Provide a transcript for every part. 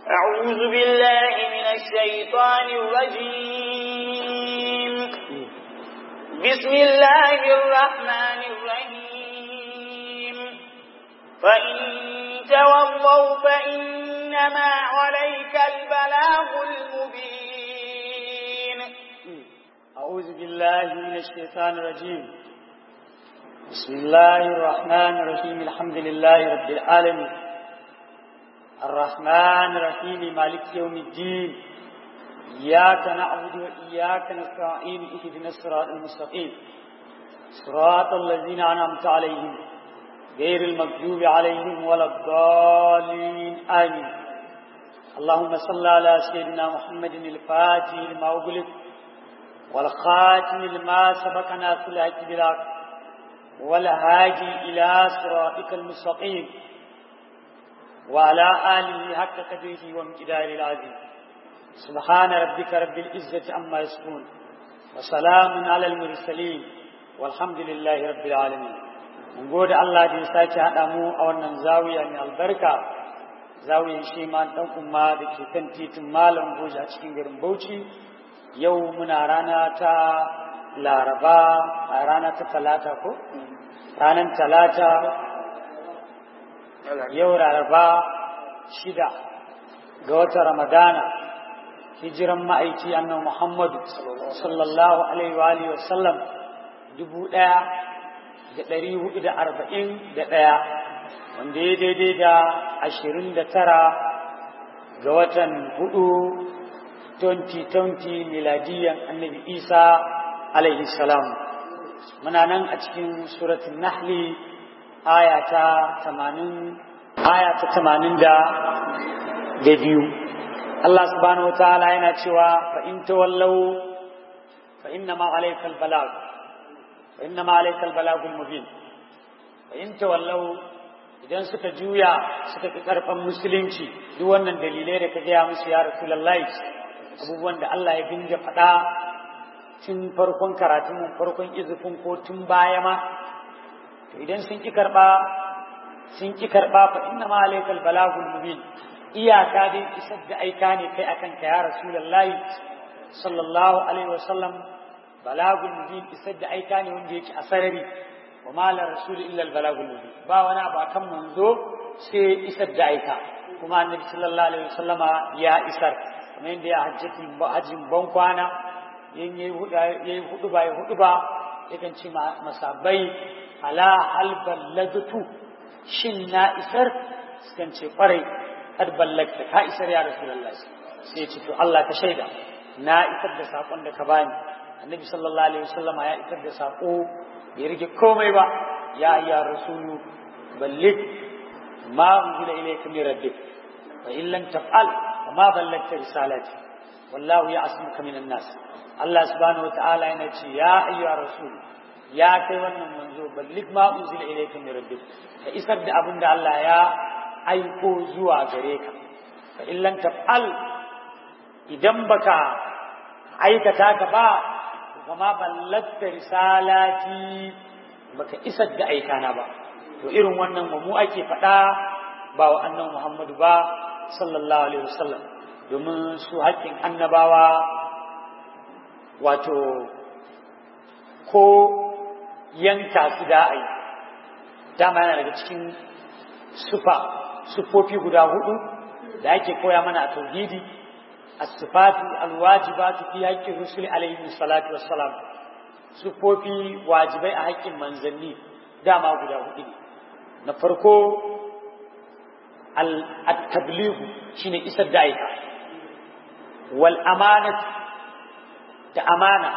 أعوذ بالله من الشيطان الرجيم بسم الله الرحمن الرحيم فإن تولوا فإنما عليك البلاغ المبين أعوذ بالله من الشيطان الرجيم بسم الله الرحمن الرحيم الحمد لله رب العالمين الرحمن الرحيم مالك يوم الدين إياك نعبد وإياك نستعين اهدنا الصراط المستقيم صراط الذين أنعمت عليهم غير المغضوب عليهم ولا الضالين آمين اللهم صل على سيدنا محمد الفاتح لما أغلق والخاتم لما سبق ناس الحق بالحق والهادي إلى صراطك المستقيم وعلى آله حق قدره وامتدار العظيم سبحان ربك رب العزة عما يصفون وسلام على المرسلين والحمد لله رب العالمين mun gode Allah da ya sake haɗa mu a wannan zawiya mai albarka zawiyan shi ma ɗan umma da ke kan titin malam goja a cikin garin Bauchi yau muna rana ta laraba a rana ta talata ko ranar talata yau laraba shida ga wata ramadana hijiran ma'aiki annan muhammadu sallallahu alaihi wa alihi wasallam dubu ɗaya da ɗari hudu da arba'in da ɗaya wanda ya daidai da ashirin da tara ga watan hudu 2020 miladiyan annabi isa alaihi salam muna nan a cikin suratun nahli aya ta 80 aya ta 80 da da biyu Allah subhanahu wataala yana cewa fa in tawallau fa inna ma alaykal balag fa inna ma alaykal balagul mubin fa in tawallau idan suka juya suka fi karfan musulunci duk wannan dalilai da ka gaya musu ya rasulullahi abubuwan da Allah ya dinga faɗa tun farkon karatun farkon izufin ko tun baya ma to idan sun ki karɓa sun ki karɓa fa inna ma alaikal balagul mubin iyaka dai isar da aika ne kai akan ka ya rasulullahi sallallahu alaihi wasallam balagul mubin isar da aika ne wanda yake a sarari wa ma la rasul illa al balagul mubin ba wani abu akan manzo sai isar da aika kuma annabi sallallahu alaihi wasallama ya isar kamar yadda ya hajjatin hajjin ban kwana yin yayi hudu ba ya hudu ba yakan ce masabai ala hal ballagtu shin na isar sukan ce kwarai kad ballagta ka isar ya rasulullahi sai ya ce to Allah ka shaida na isar da sakon da ka bani annabi sallallahu alaihi wasallama ya isar da sako bai rike komai ba ya ya rasulu ballig ma unzila ilayka min rabbik fa in lam taf'al وما بلغت رسالتي والله يعصمك من الناس الله سبحانه وتعالى ينجي يا أيها الرسول يا كي wannan manzo ballig ma unzila ilayka min rabbik ka isar da abin da Allah ya aiko zuwa gare ka fa in lam taf'al idan baka aikata ka ba kuma ballagta risalati baka isar da aikana ba to irin wannan mu ake faɗa ba wa annabi Muhammadu ba sallallahu alaihi wasallam domin su haƙƙin annabawa wato ko yanka su da'ai dama yana daga cikin sufa sufofi guda hudu da ake koya mana a tauhidi as-sifatu al-wajibatu fi haqqi rusuli alaihi salatu wassalam sufofi wajibai a haƙƙin manzanni dama guda hudu ne na farko التبليغ شine isar da aika wal amanat da amana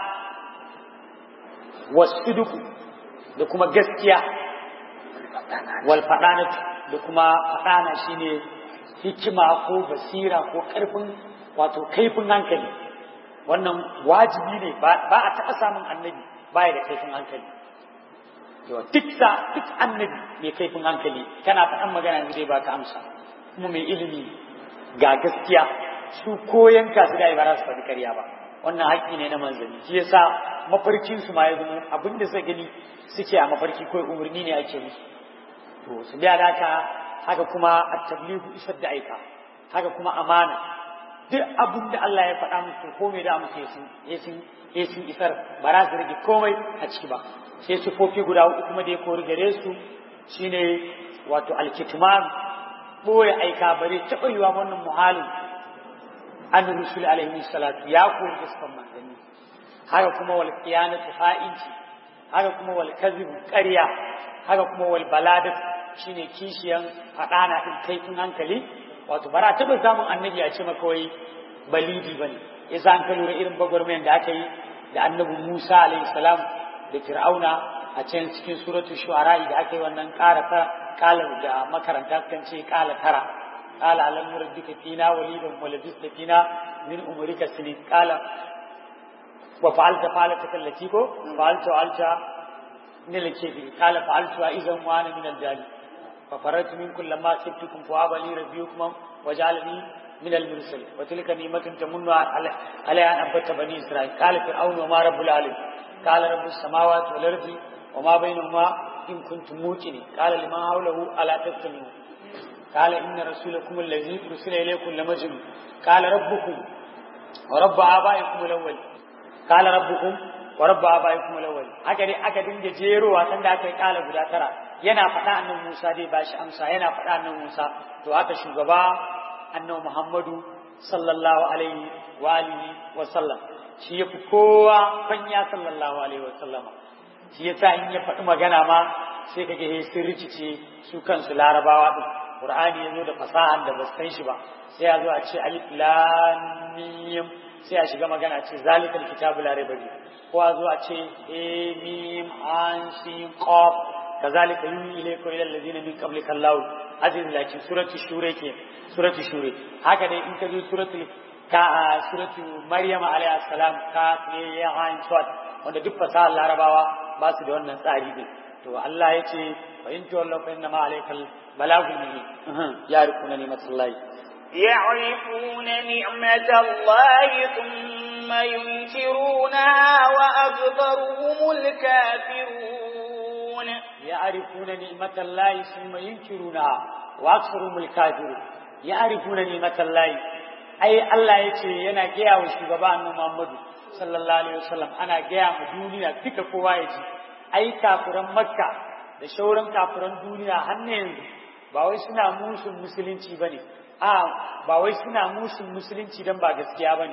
wasiduq da kuma gaskiya wal fadanat da kuma fadana shine hikima ko basira ko karfin wato kaifin hankali wannan wajibi ne ba a taɓa samun annabi baya da kaifin hankali yawa duk sa duk annabi mai kaifin hankali kana faɗan magana ne zai baka amsa kuma mai ilimi ga gaskiya su koyan kasu da ba za su faɗi ƙarya ba wannan haƙƙi ne na manzanni shi yasa mafarkin su ma ya zama abin da suka gani suke a mafarki ko umarni ne ake musu to su biya da haka haka kuma at-tablighu isar da aika haka kuma amana duk abin da Allah ya faɗa musu ko me da musu yasin yasin isar ba za su rage komai a ciki ba sai sufofi guda uku kuma da ya kori gare su shine wato alkitman boye aika bare taɓa yiwa wannan muhalin an rusul alaihi salatu ya kori gaskan manzanni haka kuma wal qiyanatu ha'inci haka kuma wal kadhib ƙarya haka kuma wal baladat shine kishiyan fadana din kaifin hankali wato bara taba samun annabi a ce maka wai balidi bane yasa an lura irin bagwarmayan da aka yi da annabi Musa alaihi salam da Fir'auna a can cikin suratul shu'ara da aka yi wannan ƙara kala da makaranta kan ce kala tara قال ألم نربك فينا وليدا ولبثت فينا من أمرك سنين قال وفعلت فعلتك التي كو فعلت فعلت من الكيفي قال فعلتها إذا وأنا من الجالي ففررت منكم لما سبتكم فواب لي ربيكم وجعلني من المرسل وتلك نعمة تمن علي أن أبت بني إسرائيل قال فرعون وما رب العالمين قال رب السماوات والأرض وما بينهما إن كنتم موقنين قال لمن حوله ألا تستمعون قال إن رسولكم الذي أرسل إليكم لمجنون قال ربكم ورب آبائكم الأول قال ربكم ورب آبائكم الأول haka dai aka dinga jerowa san da aka yi kala guda tara yana faɗa annabi Musa dai bashi amsa yana faɗa annabi Musa to haka shugaba annabi Muhammadu sallallahu alaihi wa alihi wa sallam shi yafi kowa fanya sallallahu alaihi wa sallama shi yasa in ya faɗi magana ma sai kage he sun rikice su kansu larabawa din Qur'ani yazo da fasahan da basu san shi ba sai ya zo a ce alif lam mim sai a shiga magana ce zalikal kitabu la raiba fihi ko a zo a ce e mim an sin qaf kazalika yuhi ilayka ila allazina min qablika allah aziz lakin surati shure ke surati shure haka dai in ka zo suratul ka suratu maryam alayhi salam ka ne ya hain swat wanda duk fasahar larabawa ba su da wannan tsari din to Allah ya ce fa in tawallu fa inna ma alaykal balagul mubin ya rikuna ni'matullahi يعرفون نعمة الله ثم ينكرونها وأكثرهم الكافرون يعرفون نعمة الله ثم ينكرونها وأكثرهم الكافرون يعرفون نعمة الله أي الله يتي ينا جيا وشغبا أنه محمد صلى الله عليه وسلم أنا جيا مدونيا تك كوايتي أي كافران مكة da shauran kafiran duniya har yanzu ba wai suna musun musulunci bane a ba wai suna musun musulunci dan ba gaskiya bane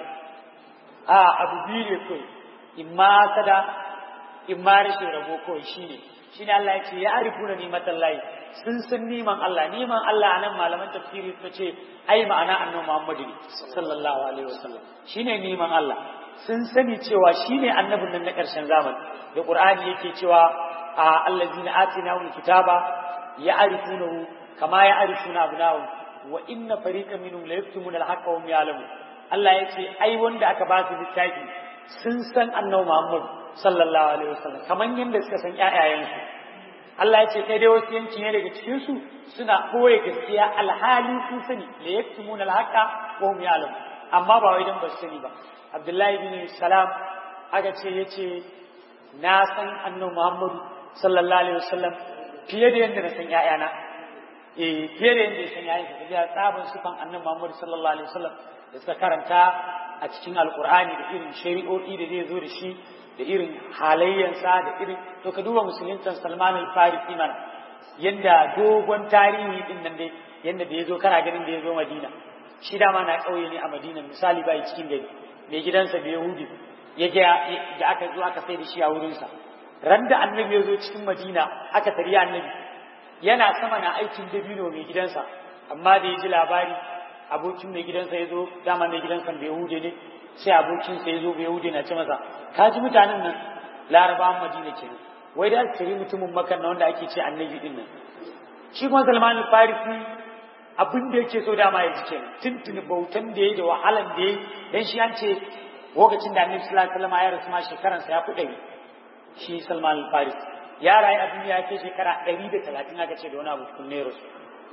a abu biyu ne kai imma sada imma rashin rabo kawai shine shine Allah ya ce ya arifuna nimatan lahi sun san niman Allah niman Allah anan malaman tafsiri suka ce ai ma'ana annabi Muhammad sallallahu alaihi wasallam shine niman Allah sun sani cewa shine annabin nan na ƙarshen zamani da Qur'ani yake cewa a allazina atinahum kitaba ya'rifunahu kama ya'rifuna abnahum wa inna fariqan minhum la yaktumuna al-haqqa wa hum ya'lamun Allah yace ai wanda aka ba su littafi sun san annabi Muhammad sallallahu alaihi wasallam kaman yanda suka san ƴaƴayensu Allah ya ce kai dai wasu yanki ne daga cikin su suna koye gaskiya alhali sun sani la yaktumuna alhaqa wa hum ya'lamun amma ba wai dan ba su sani ba Abdullahi bin Salam aka ce yace na san annabi Muhammad sallallahu alaihi wasallam fiye da yanda na san ƴaƴana eh fiye da yanda ya san ƴaƴansa da tsabin sufan annabi Muhammad sallallahu alaihi wasallam da suka karanta a cikin alkur'ani da irin shari'o'i da zai zo da shi da irin halayyansa da irin to ka duba musuluntan salman al-farisi mana yanda dogon tarihi din nan dai yanda da ya zo kana ganin da ya zo madina shi dama na ƙauye ne a madina misali bai cikin gari mai gidansa da yahudi ya ga da aka zo aka sai da shi a wurinsa ran da annabi ya zo cikin madina aka tari annabi yana sama na aikin dabino mai gidansa amma da ya ji labari abokin mai gidansa ya zo dama mai gidansa bai hude ne sai abokinsa ya zo bai hude na ce masa ka ji mutanen nan larabawan madina ke nan wai da aka mutumin makan na wanda ake ce annabi din nan shi kuma salman farisi abin da yake so dama ya ji kenan tuntuni bautan da ya da wahalan da ya dan shi an ce lokacin da annabi sallallahu alaihi wasallam ya rasu ma shekaransa ya fi ɗari shi salman farisi ya rayu a duniya ya kai shekara ɗari da talatin aka ce da wani abu kunne rasu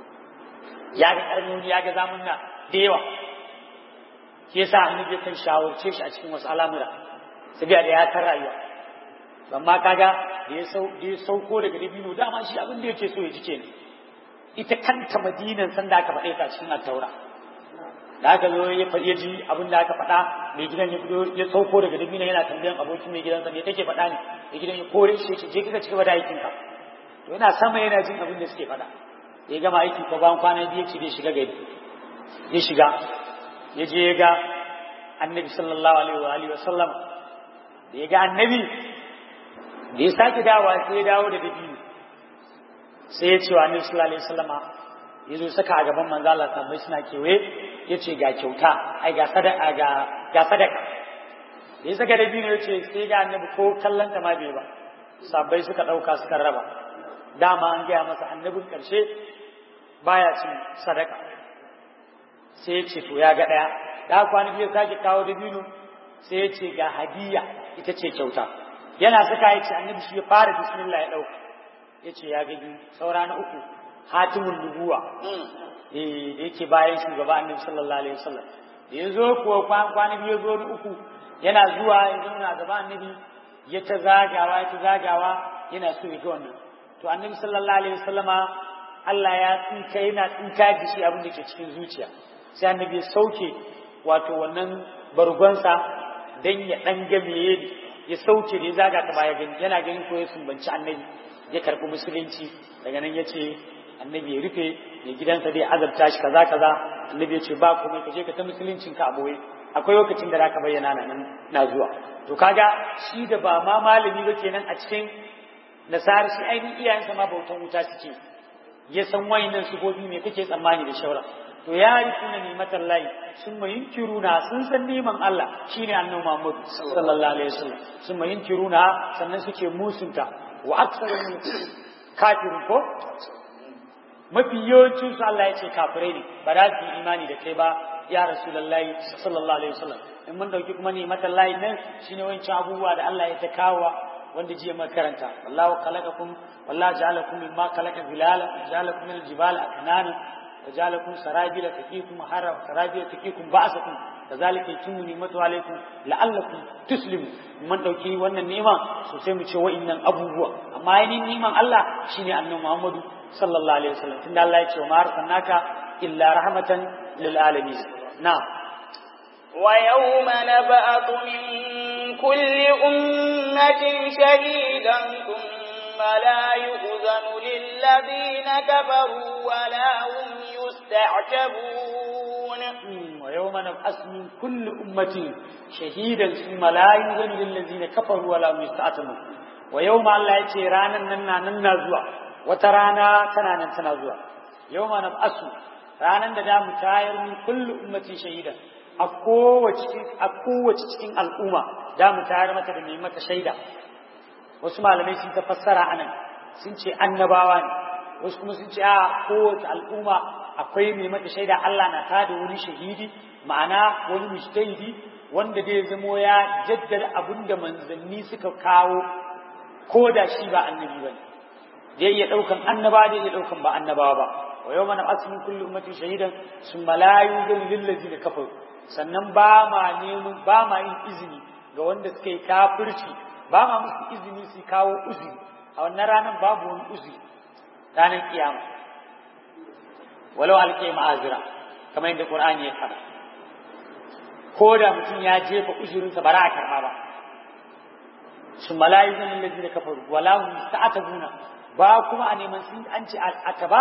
ya ga karnoni ya ga zamunna da yawa shi yasa annabi kan shawarce shi a cikin wasu al'amura sabiya da ya san rayuwa amma kaga da ya sau da ya sauko daga dabino dama shi abin da yake so ya ji kenan ita kanta madinan san da aka faɗe ta cikin at-taura da aka zo ya ya ji abin da aka faɗa mai gidan ya fito ya sauko daga dabino yana tambayan abokin mai gidansa me take faɗa ne mai gidan ya kore shi ce je kika ci gaba da aikin ka to yana sama yana jin abin da suke faɗa ya gama aiki ko bayan kwana biyu ce zai shiga gari ya shiga ya je ya ga annabi sallallahu alaihi wa alihi wa sallam da ya ga annabi da ya sake dawowa sai ya dawo da dabino sai ya ce wa annabi sallallahu alaihi wa sallama ya zo saka a gaban manzo Allah tambayi suna kewaye ya ce ga kyauta ai ga sadaka ga ga sadaka da ya saka dabino ya ce sai ga annabi ko kallon ta ma bai ba sabbai suka dauka suka raba dama an gaya masa annabin karshe baya cin sadaka sai ya ce to ya ga daya da kwana biyu sake kawo dabino sai ya ce ga hadiya ita ce kyauta yana saka ya ce annabi shi ya fara bismillah ya dauka ya ce ya ga biyu saura na uku hatimun nubuwa eh da yake bayan shugaba annabi sallallahu alaihi wasallam da ya zo kuwa kwana biyu zo na uku yana zuwa ya zauna gaba annabi ya ta zagawa ya ta zagawa yana so ya ga wannan to annabi sallallahu alaihi wasallama Allah ya tsinka yana tsinka da shi abin da ke cikin zuciya sai annabi ya sauke wato wannan bargonsa dan ya dan game ya sauke da ya zaga ta baya gani yana ganin ko ya sumbanci annabi ya karɓi musulunci daga nan ya ce annabi ya rufe mai gidansa zai azabta shi kaza kaza annabi ya ce ba komai ka je ka ta musuluncin ka aboye akwai lokacin da zaka bayyana na nan na zuwa to kaga shi da ba ma malami ba kenan a cikin nasara shi ainihin iyayensa ma bautan wuta suke ya san wayannan sigobi me kake tsammani da shawara to ya yi kuna nimatan layi sun mayin kiruna sun san neman Allah shine annabi Muhammad sallallahu alaihi wasallam sun mayin kiruna sannan suke musunta wa aksarun kafirin ko mafi yawancin su Allah ya ce kafirai ne ba za su yi imani da kai ba ya rasulullahi sallallahu alaihi wasallam in mun dauki kuma ne matan layi nan shine wancan abubuwa da Allah ya ta kawo wanda jiya muka karanta wallahu khalaqakum wallahu ja'alakum mimma khalaqa zilala ja'alakum min al-jibali aknana وجعلكم سرابيل تقيكم حرا سرابيل تقيكم بأسكم كذلك يتم نعمته عليكم لعلكم تسلموا من dauki wannan nema so sai mu ce wa'annan abubuwa amma yayin neman Allah shine annabi Muhammadu sallallahu alaihi wasallam tunda Allah ya ce wa arsalnaka illa rahmatan lil alamin na wa yawma nab'atu min kulli ummatin shahidan thumma la yu'zanu lil ladina kafaru wa la hum يستعجبون ويوم نبعث من كل أمة شهيدا ثم لا يؤذن للذين كفروا ولا هم يستعتبون ويوم الله يتي رانا ننا ننا زوا وترانا تنا تنا زوا يوم نبعث رانا دا متاير من كل أمة شهيدا a kowace cikin al'umma da mu tayar mata da mai mata shaida wasu malamai sun ta fassara anan sun ce annabawa ne wasu kuma sun ce a kowace al'umma akwai mai mata shaida Allah na ta da wani shahidi ma'ana wani mujtahidi wanda zai zamo ya jaddada abin da manzanni suka kawo ko da shi ba annabi bane zai iya daukan annaba zai iya daukan ba annabawa ba wa yawma nab'athu min kulli ummatin shahidan thumma la yuzanu lil ladzina kafaru sannan ba ma neman ba ma yin izini ga wanda suka yi kafirci ba ma musu izini su kawo uzuri a wannan ranar babu wani uzuri ranar kiyama walau alƙe ma'azira kamar yadda Qur'ani ya faɗa ko da mutum ya jefa uzurinsa ba za a karɓa ba sun malayu zan lalazi da kafaru wala hum ta'atabuna ba kuma a neman sun an ce al'ataba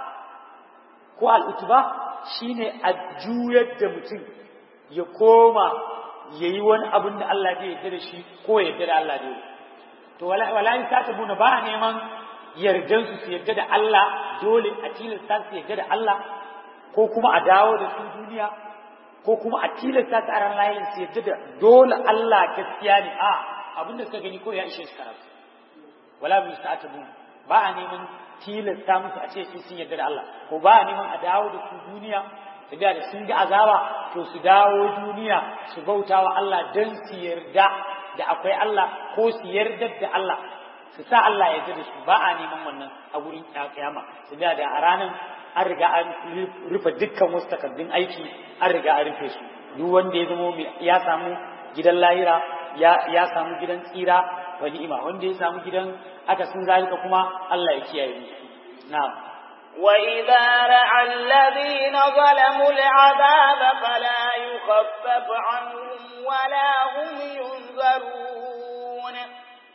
ko al'utuba shine a juyar da mutum ya koma yayi wani abin da Allah zai yarda da shi ko ya yarda da Allah da to wala wala ta'atabuna ba a neman yardansu su yarda da Allah dole a tilasta su yarda da Allah ko kuma a dawo da su duniya ko kuma a tilasta su a ran layin su yarda da dole Allah gaskiya ne a abin da suka gani ko ya ishe su karatu wala bi sa'atabu ba a neman tilasta musu a ce su sun yarda da Allah ko ba a neman a dawo da su duniya tafiya da sun ga azaba to su dawo duniya su bauta wa Allah don su yarda da akwai Allah ko su yarda da Allah su sa Allah ya da su ba a neman wannan a gurin kiyama su da a ranar an riga an rufe dukkan wasu takardun aiki an riga an rufe su duk wanda ya zamo ya samu gidan lahira ya ya samu gidan tsira wa ni'ima wanda ya samu gidan aka sun zalika kuma Allah ya kiyaye mu na'am وإذا رأى الذين ظلموا العذاب فلا يخفف عنهم ولا هم ينظرون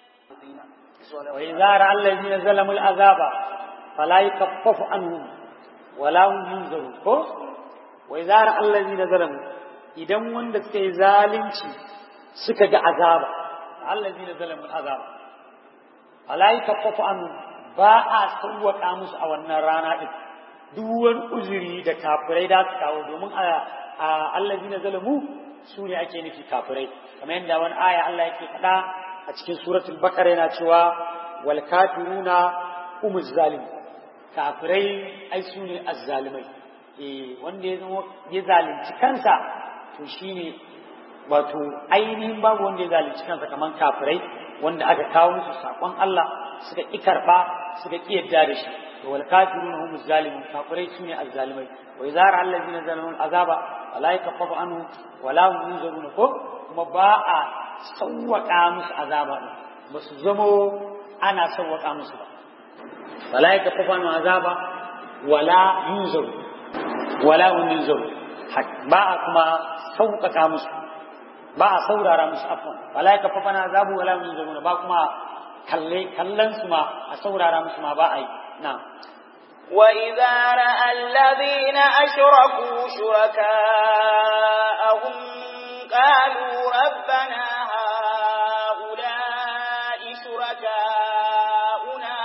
وإذا رأى الذين ظلموا العذاب فلا يخفف عنهم ولا هم ينظرون وإذا رأى الذين ظلموا idan wanda suka yi zalunci suka ga azaba allazina zalamu azaba fala yakaffafu an ba a sauwaka musu a wannan rana din duk wani uzuri da kafirai da su kawo domin a allazina zalamu su ne ake nufi kafirai kamar yadda wani aya Allah yake faɗa a cikin suratul baqara yana cewa wal kafiruna humuz zalim kafirai ai su ne azzalimai eh wanda ya zama ya zalunci kansa to shine wato ainihin babu wanda ya zalunci kansa kamar kafirai wanda aka kawo musu sakon Allah suka ki karba suka ki yadda da shi to wal kafiruna hum zalimun kafirai sune azzalimai wa idza ra'a allazina zalamu azaba wala yakaffafu anhu wala hum yunzarun ko kuma ba a sawwaka musu azaba ba su zamo ana sawwaka musu ba wala yakaffafu anhu azaba wala yunzaru wala hum yunzaru ba a kuma sauƙaƙa musu ba a saurara musu afwan wala ya kafafa na azabu wala min zaruna ba kuma kalle kallon su ma a saurara musu ma ba a yi na وإذا رأى الذين أشركوا شركاءهم قالوا ربنا هؤلاء شركاؤنا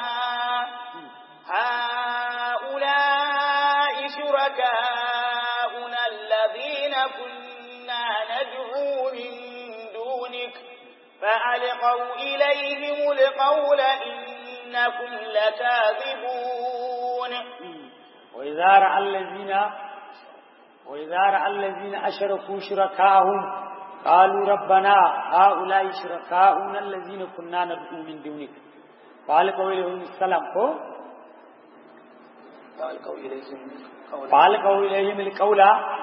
هؤلاء شركاؤنا الذين كنا ندعو من دونك فألقوا إليهم القول إنكم لكاذبون وإذا رأى الذين وإذا رأى الذين أشركوا شركاءهم قالوا ربنا هؤلاء شركاؤنا الذين كنا ندعو من دونك فألقوا إليهم السلام فألقوا إليهم القول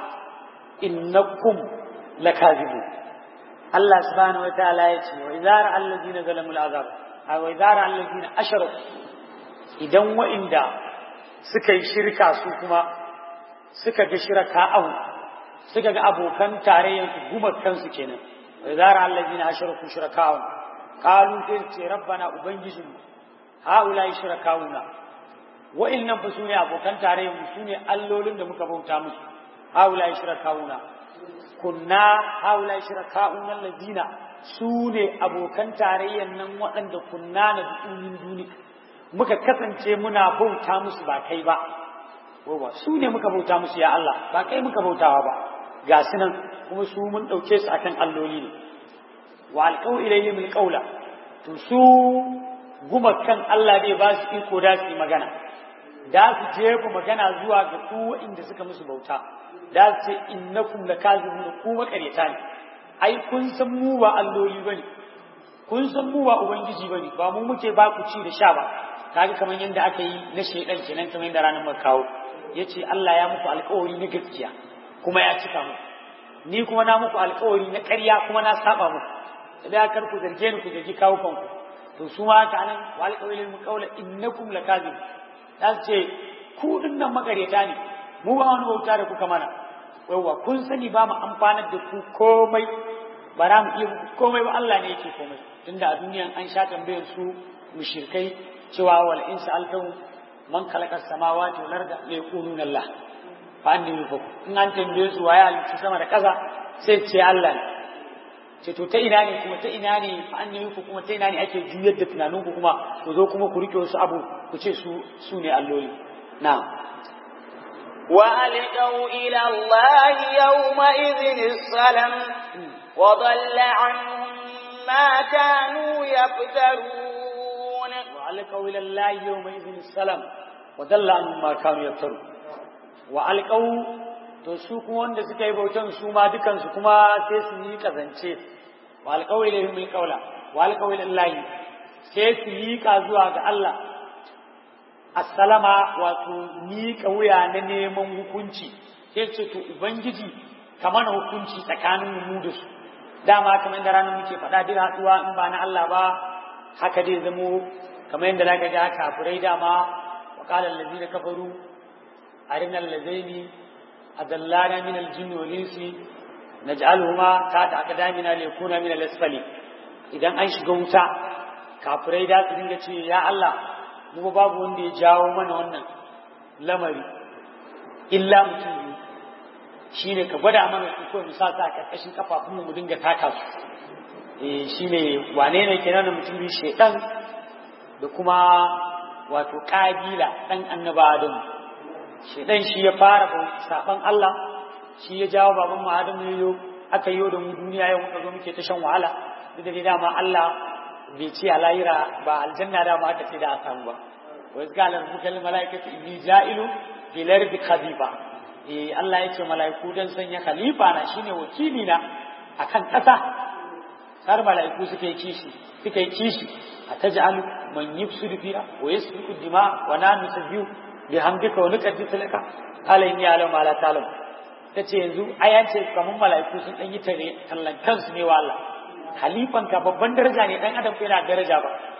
إنكم لكاذبون الله سبحانه وتعالى يتي وإذا رأى الذين ظلموا العذاب أو إذا رأى الذين أشركوا إذا وإن دا سكي شركا سوكما suka ga shiraka'ahu suka ga abokan tarayyar su gumar kansu kenan wa idza ra'a allazina ashraku shiraka'ahu qalu sai ce rabbana ubangijin haula shiraka'una wa innan fa sune abokan tarayyar mu sune allolin da muka bauta musu haula shiraka'una kunna haula shiraka'una allazina sune abokan tarayyar nan waɗanda kunna na dunin duni muka kasance muna bauta musu ba kai ba wawa su ne muka bauta musu ya Allah ba kai muka bautawa ba ga su nan kuma su mun ɗauke su akan alloli ne wa alƙau ilayhim alqawla to su gumakan Allah dai ba su iko da su magana da su jefa magana zuwa ga su inda suka musu bauta da su ce innakum lakazibun ku makareta ne ai kun san mu ba alloli bane kun san mu ba ubangiji bane ba mu muke ba ku ci da sha ba kaga kamar yadda aka yi na shedan kenan kamar yadda ranar muka kawo ya ce Allah ya muku alkawari na gaskiya kuma ya cika muku ni kuma na muku alkawari na ƙarya kuma na saba muku da kar ku zarge ni ku zargi kawo kanku to su ma haka nan wa alkawari mu kaula innakum lakazib za su ce ku dinnan makareta ne mu ba wani bauta da kuka mana yawwa kun sani ba mu amfanar da ku komai ba za mu iya komai ba Allah ne yake komai tunda a duniyan an sha tambayar su mushrikai cewa wal insa alkawu man khalaqa samawati wal arda la yaquluna Allah fa anni yufaku in an tambaye su waye halitta sama da ƙasa sai ce Allah ne ce to ta ina ne kuma ta ina ne fa anni yufaku kuma ta ina ne ake juyar da tunanin ku kuma ku zo kuma ku rike wasu abu ku ce su su ne alloli na'am وألقوا إلى الله يومئذ السلم وضل عنهم ما كانوا يفترون وألقوا إلى الله يومئذ السلام ودل عنهم ما كانوا يفترون وألقوا to su kuma wanda suka yi bautan su ma dukan su kuma sai su yi kazance wa alqaw ilayhim alqawla wa alqaw ilallahi sai su yi ka zuwa ga Allah assalama wato miƙa wuya na neman hukunci sai ce to ubangiji kamar hukunci tsakanin mu da su dama kamar da ranar muke faɗa duk haɗuwa in ba na Allah ba haka dai zamo kamar yadda zaka ga kafirai dama wa qala allazina kafaru arina allazaini adallana min aljinni wal insi naj'aluhuma ta'ata aqdamina liyakuna min al-asfali idan an shiga wuta kafirai da su dinga ce ya Allah mu babu wanda ya jawo mana wannan lamari illa mutum ne shine ka gwada mana su ko mu sa sa karkashin kafafun mu dinga taka su eh shine wane ne kenan da mutum biyu shedan da kuma wato kabila dan annaba Adam shedan shi ya fara saban Allah shi ya jawo baban mu Adam ne yo aka yi da mu duniya yau muka zo muke ta shan wahala duk da dama Allah bai ce a lahira ba aljanna da ma aka ce da a samu ba wa qala rabbuka lil malaikati inni ja'ilu fil ardi khalifa eh Allah ya ce malaiku dan sanya khalifa na shine wakili na akan kasa har malaiku suke kishi suke kishi ataj'alu man yufsidu fiha wa yasfiku dima wa la nusabbihu bihamdika wa nuqaddisu laka qala inni a'lamu ma la ta'lam tace yanzu ayance kaman malaiku sun dan yi tare tallan kansu ne wa Allah halifanka babban daraja ne dan adam yana daraja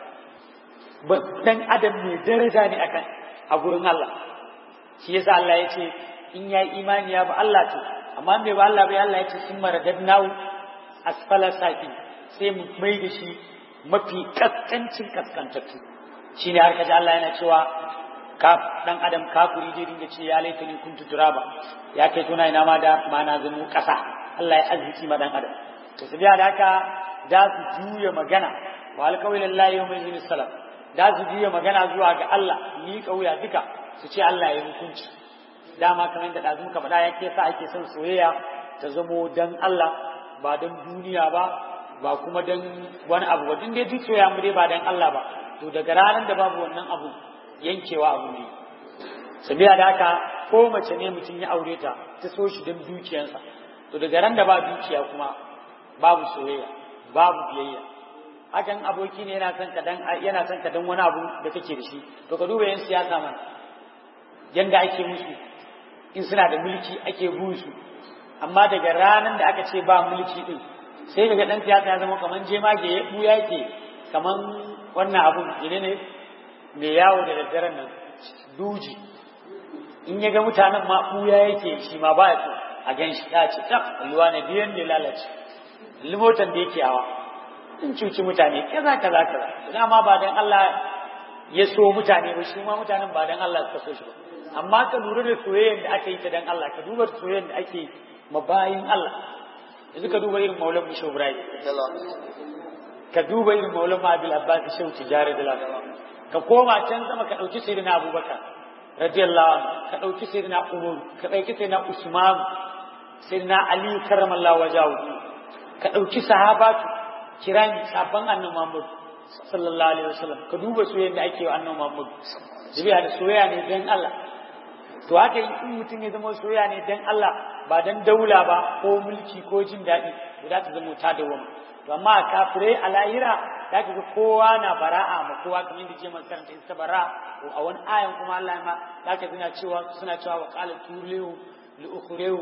ba dan adam ne daraja ne akan a gurin Allah shi yasa Allah ya ce in ya imani ya ba Allah to amma bai ba Allah bai Allah ya ce sun maradadnahu asfala safi sai mu mai da shi mafi kaskancin kaskantattu shine har kaji Allah yana cewa ka dan adam kafiri je dinga ce ya laita ni kuntu turaba ya kai tuna ina ma da ma na zama kasa Allah ya arziki ma dan adam to su biya da haka da su juya magana wa alƙawilin layi yau mai salam da su juya magana zuwa ga Allah ni kauya duka su ce Allah ya hukunci dama kamar da ɗazu muka faɗa ya ke sa ake son soyayya ta zamo dan Allah ba dan duniya ba ba kuma dan wani abu ba din dai duk soyayya mu dai ba dan Allah ba to daga ranar da babu wannan abu yankewa abu ne sabiya da haka ko mace ne mutum ya aure ta ta so shi don dukiyarsa to daga ran da ba dukiya kuma babu soyayya babu biyayya hakan aboki ne yana son ka dan yana son ka dan wani abu da kake da shi to ka duba yan siyasa man yanda ake musu in suna da mulki ake busu amma daga ranar da aka ce ba mulki din sai daga dan siyasa ya zama kaman jemage ya buya yake kaman wannan abun ne ne mai yawo da daddaren nan duji in ya ga mutanen ma buya yake shi ma ba ya so a gan shi ya ce tab ruwa ne biyan da lalace limotan da yake hawa in cuci mutane kaza kaza kaza ina ma ba dan Allah ya so mutane ba shi ma mutanen ba dan Allah suka so shi ba amma ka lura da soyayyar da aka yi ta dan Allah ka duba soyayyar da ake mabayin Allah yanzu ka duba irin maulan mu Ibrahim ka duba irin maulan mu Abil Abbas Shehu Tijari da ka koma can sama ka dauki sayyidina Abubakar radiyallahu anhu ka dauki sayyidina Umar ka dauki sayyidina Usman sayyidina Ali karramallahu wajahu ka dauki sahabatu kirani sabban annabi Muhammad sallallahu alaihi wasallam ka duba soyayya da ake wa annabi Muhammad jibiya da soyayya ne dan Allah to haka in mutum ya zama soyayya ne dan Allah ba dan daula ba ko mulki ko jin daɗi to za ta zama ta dawama to amma kafirai a lahira za ka ga kowa na bara'a ma kowa kamar da jima karanta ita bara a wani ayan kuma Allah ma za ka suna cewa suna cewa wa qala tulihu li ukhrihu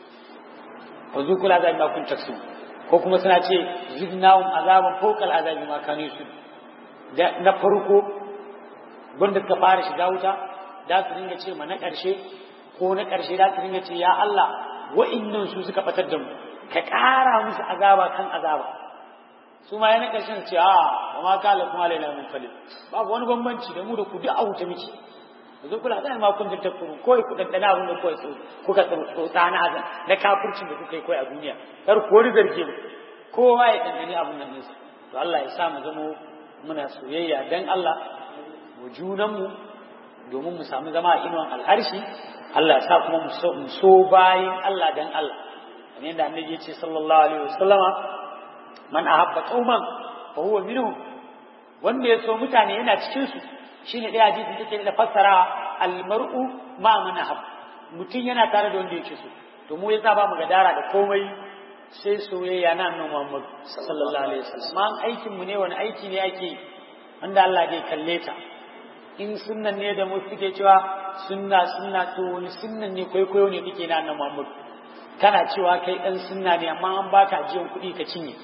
wa zukul azabi ma kun taksu ko kuma suna ce zidnahum azaban fawqa azabi ma kanu su na farko wanda suka fara shiga wuta da su dinga ce ma na ƙarshe ko na ƙarshe da su dinga ce ya Allah wa'innan su suka batar da mu ka ƙara musu azaba kan azaba su ma yana ƙarshen ce a wa ma kala kuma laila min falil babu wani bambanci da mu da ku duk a wuta miki yanzu kula da ma kun ta kuru ko ku dandana abin da kawai kuka tsotsa na azan na kafircin da kuka yi kai a duniya kar ku wani zarge mu kowa ya dandani abin nan nesa to Allah ya sa mu zamo muna soyayya dan Allah mu junanmu domin mu samu zama a inuwan alharshi Allah ya sa kuma mu so bayin Allah dan Allah kamar yadda annabi ya ce sallallahu alaihi wasallama man ahabba qauman fa huwa minhum wanda ya so mutane yana cikin su shine dai hadisi take da fassara almar'u ma man ahab mutum yana tare da wanda yake so to mu yasa ba mu gadara da komai sai soyayya na annabi Muhammad sallallahu alaihi wasallam man aikin mu ne wani aiki ne ake wanda Allah zai kalle ta in sunnan ne da mu suke cewa sunna sunna to wani sunnan ne kwaikwayo ne kake na annabi Muhammad kana cewa kai dan sunna ne amma an baka ajiyan kuɗi ka cinye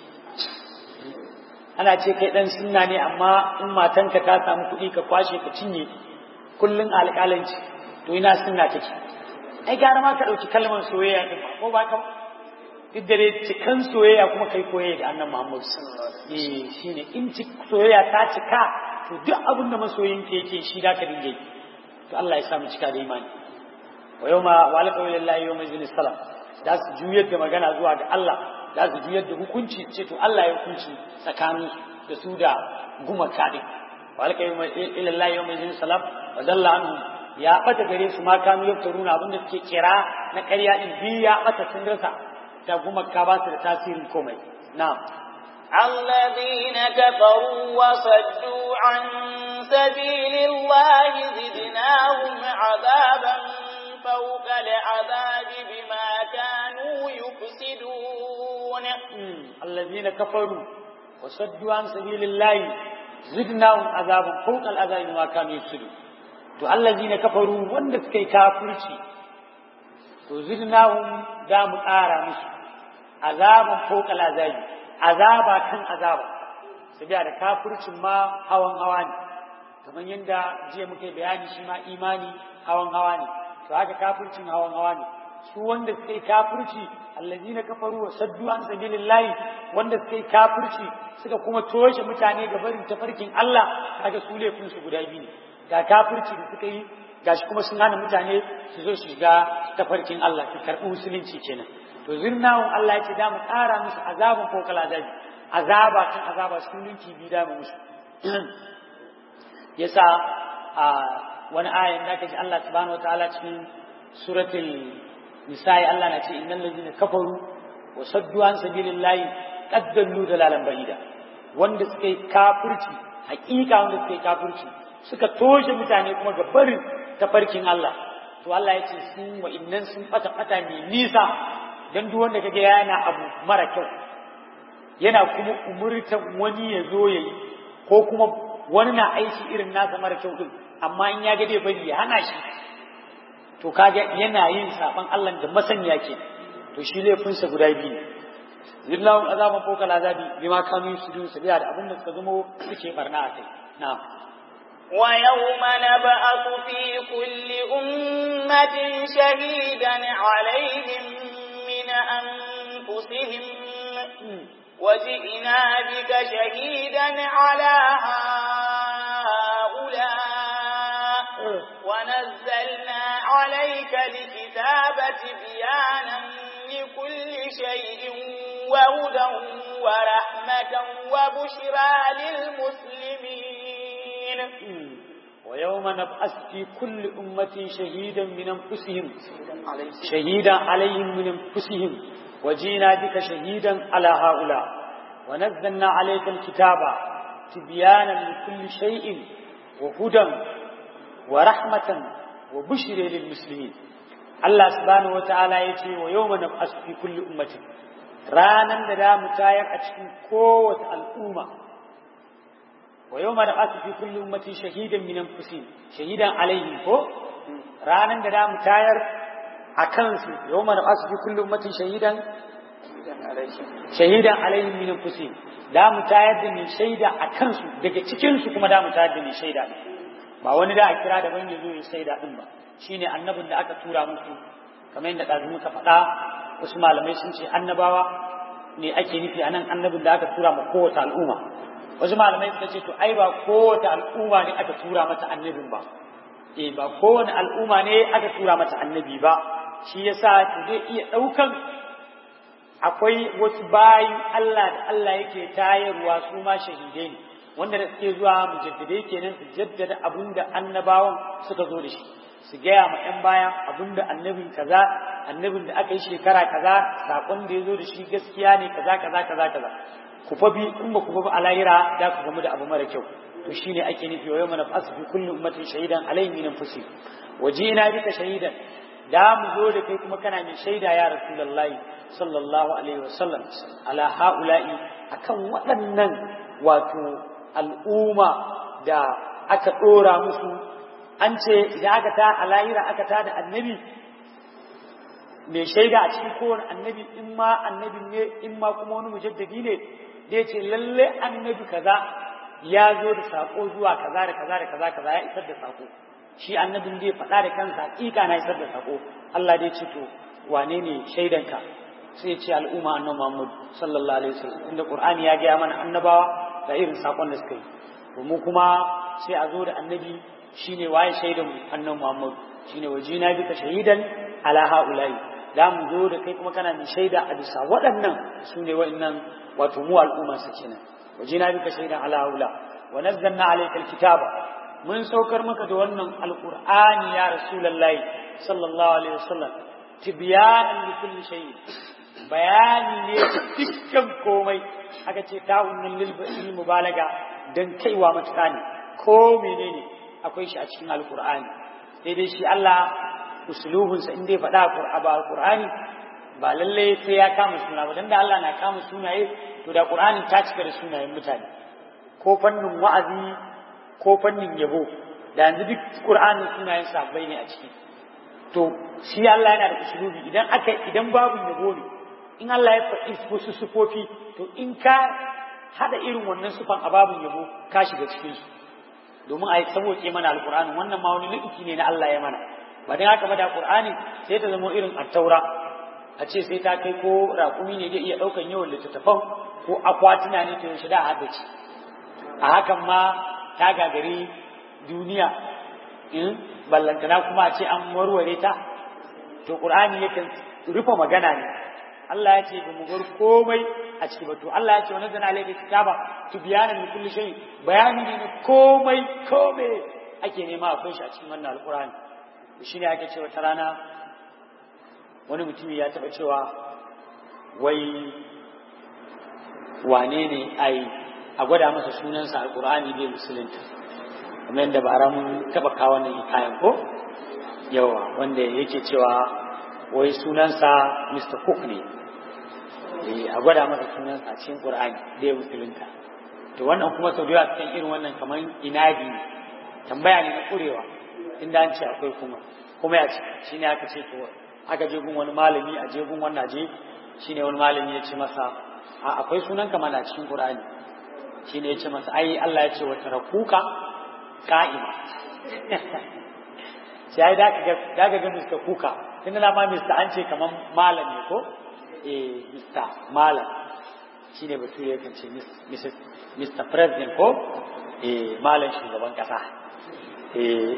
ana ce kai dan sunna ne amma in matanka ta samu kuɗi ka kwashe ka cinye kullun alƙalanci to ina sunna take ai gara ma ka ɗauki kalmar soyayya din ko ba ka duk da dai cikan soyayya kuma kai koyayya da annan Muhammad eh shine in ci soyayya ta cika to duk abin da masoyin ke yake shi da ka dinga to Allah ya sa mu cika da imani wa yawma wa alqa lillahi yawma izin salam da su juyar da magana zuwa ga Allah da su juyar da hukunci ce to Allah ya hukunci tsakanin da su da gumaka din wa alqa lillahi yawma izin salam wa dalla anhu ya bata gare su ma kanu yaftaruna abin da suke kira na ƙarya din bi ya bata sun rasa da gumaka ba su da tasirin komai na'am الذين كفروا وصدوا عن سبيل الله زدناهم عذابا فوق العذاب بما كانوا يفسدون الذين كفروا وصدوا عن سبيل الله زدناهم عذابا فوق العذاب بما كانوا يفسدون to allazina kafaru wanda suka yi kafirci to zidnahum da mu ƙara musu azaban fawqa azabi azaba kan azaba sabiya da kafircin ma hawan hawa ne kamar yadda jiya muke bayani shi ma imani hawan hawa ne to haka kafircin hawan hawa ne su wanda suka yi kafirci allazina kafaru wa saddu an sabilillahi wanda suka yi kafirci suka kuma toshe mutane ga barin tafarkin Allah kaga su laifin su guda biyu ne ga kafirci da suka yi gashi kuma sun hana mutane su zo su shiga tafarkin Allah su karɓi musulunci kenan to zirnawun Allah ya ce da mu ƙara musu azabin ko kala azabi azaba kan azaba sun ninki bi da musu yasa a wani ayan da kaji Allah subhanahu wataala cikin suratul nisa'i Allah na ce innal ladina kafaru wa saddu an sabilillahi qad dallu dalalan ba'ida wanda suka yi kafirci hakika wanda suka yi kafirci suka toshe mutane kuma ga barin tafarkin Allah to Allah ya ce sun wa innan sun fata fata mai nisa dan duk wanda kage yana abu mara kyau yana kuma umurtan wani ya zo yayi ko kuma wani na aiki irin nasa mara kyau din amma in ya ga dai bari ya hana shi to kaga yana yin saban Allah da masaniya ke to shi laifinsa guda biyu ne zillahum azaban fawqa azabi bima kanu yusudun sabiya da abin da suka zamo suke barna a kai na'am ويوم نبعث في كل أمة شهيدا عليهم من أنفسهم وجئنا بك شهيدا على هؤلاء ونزلنا عليك الكتاب بيانا لكل شيء وهدى ورحمة وبشرى للمسلمين ويوم نبعث في كل أمة شهيدا من أنفسهم شهيدا عليهم من أنفسهم وجينا بك شهيدا على هؤلاء ونزلنا عليك الكتاب تبيانا لكل شيء وهدى ورحمة وبشر للمسلمين الله سبحانه وتعالى يتي ويوم نبعث في كل أمة رانا دا متاير أتكين قوة الأمة ويوم نبعث في كل أمة شهيدا من أنفسهم شهيدا عليهم فوق رانا دا متاير أكنسي يوم نبعث في كل أمة شهيدا shahidan alaihim min anfusihim da mu tayar da ni shaida a kansu daga cikin su kuma da mu tayar da ni shaida ba wani da a kira da ban yazo ya shaida din ba shine annabin da aka tura musu kamar yadda dazu muka faɗa wasu malamai sun ce annabawa ne ake nufi anan annabin da aka tura ma kowace al'umma wasu malamai suka ce to ai ba kowace al'umma ne aka tura mata annabin ba eh ba kowane al'umma ne aka tura mata annabi ba shi yasa to zai iya ɗaukan akwai wasu bayin Allah da Allah yake tayarwa su ma shahidai ne wanda da suke zuwa mujaddidai kenan su jaddada abin da annabawan suka zo da shi su gaya ma 'yan baya abin da annabin kaza annabin da aka yi shekara kaza sakon da ya zo da shi gaskiya ne kaza kaza kaza kaza ku fa bi in ba ku ba alayira da ku gamu da abu mara kyau to shine ake nufi wa yawma nafsu fi kulli ummatin shahidan alayhi min anfusihim wajina bika shahidan da mu zo da kai kuma kana mai shaida ya rasulullahi sallallahu alaihi wasallam ala haula'i akan waɗannan wato al'umma da aka ɗora musu an ce idan aka ta a lahira aka ta da annabi mai shaida a cikin kowane annabi in ma annabin ne in ma kuma wani mujaddadi ne da ya ce lalle annabi kaza ya zo da sako zuwa kaza da kaza da kaza kaza ya isar da sako shi annabin zai faɗa da kansa hakika na isar da sako Allah dai ce to wane ne shaidanka sai ce al'umma annabi Muhammad sallallahu alaihi wasallam inda Qur'ani ya gaya mana annabawa da irin sakon da suka yi to mu kuma sai a zo da annabi shine waye shaidan annabi Muhammad shine wajina bika shahidan ala haula'i da mu zo da kai kuma kana mai shaida a bisa waɗannan su ne wa'annan wato mu al'umma su kenan wajina bika shahidan ala haula wa nazzalna alayka alkitaba mun saukar maka da wannan alqur'ani ya rasulullahi sallallahu alaihi wasallam tibyanan li kulli shay bayani ne dukkan komai aka ce ta'unnul lil mubalaga dan kaiwa matuƙa ne ko menene akwai shi a cikin alqur'ani sai dai shi Allah usulubinsa in dai faɗa a alqur'ani ba lalle sai ya kama suna ba dan da Allah na kama sunaye to da qur'ani ta cika da sunayen mutane ko fannin wa'azi ko fannin yabo da yanzu duk qur'anin sunayen sabbai ne a ciki to shi Allah yana da usulubi idan aka idan babu yabo ne in Allah ya faɗi wasu sufofi to in ka hada irin wannan sufan a babun yabo ka shiga cikin su domin a yi saboke mana alqur'ani wannan ma wani nufi ne na Allah ya mana ba dan haka ba da qur'ani sai ta zama irin at-taura a ce sai ta kai ko raƙumi ne zai iya ɗaukan yawan littattafan ko akwatuna ne to yaushe da haddace a hakan ma ta gagari duniya in ballantana kuma a ce an warware ta to qur'ani yakan rufe magana ne Allah ya ce ba mu bar komai a ciki ba to Allah ya ce wa nazzana alayka kitaba tubyanan li kulli shay bayani ne komai komai ake nema akwai shi a cikin wannan alqur'ani shine ake cewa ta rana wani mutumi ya taba cewa wai wane ne ai a gwada masa sunansa alqur'ani bai musulunta kamar yadda bara mun taba kawo wannan kayan ko yawa wanda yake cewa wai sunansa Mr. Cook ne a gwada masa sunansa a cikin Qur'ani bai musulunta to wannan kuma sau da yawa cikin irin wannan kamar inadi ne tambaya ne na kurewa inda an ce akwai kuma kuma ya ce shine aka ce to aka je gun wani malami a je gun wannan je shine wani malami ya ce masa a akwai sunan ka mana cikin Qur'ani shine ya ce masa ai Allah ya ce wa tarakuka qa'ima sai ai da ka da ka ga Mr. Kuka tunda na ma Mr. an ce kaman malam ne ko eh Mr. malam shine bature yakan ce Mrs. Mr. President ko eh malam shugaban kasa eh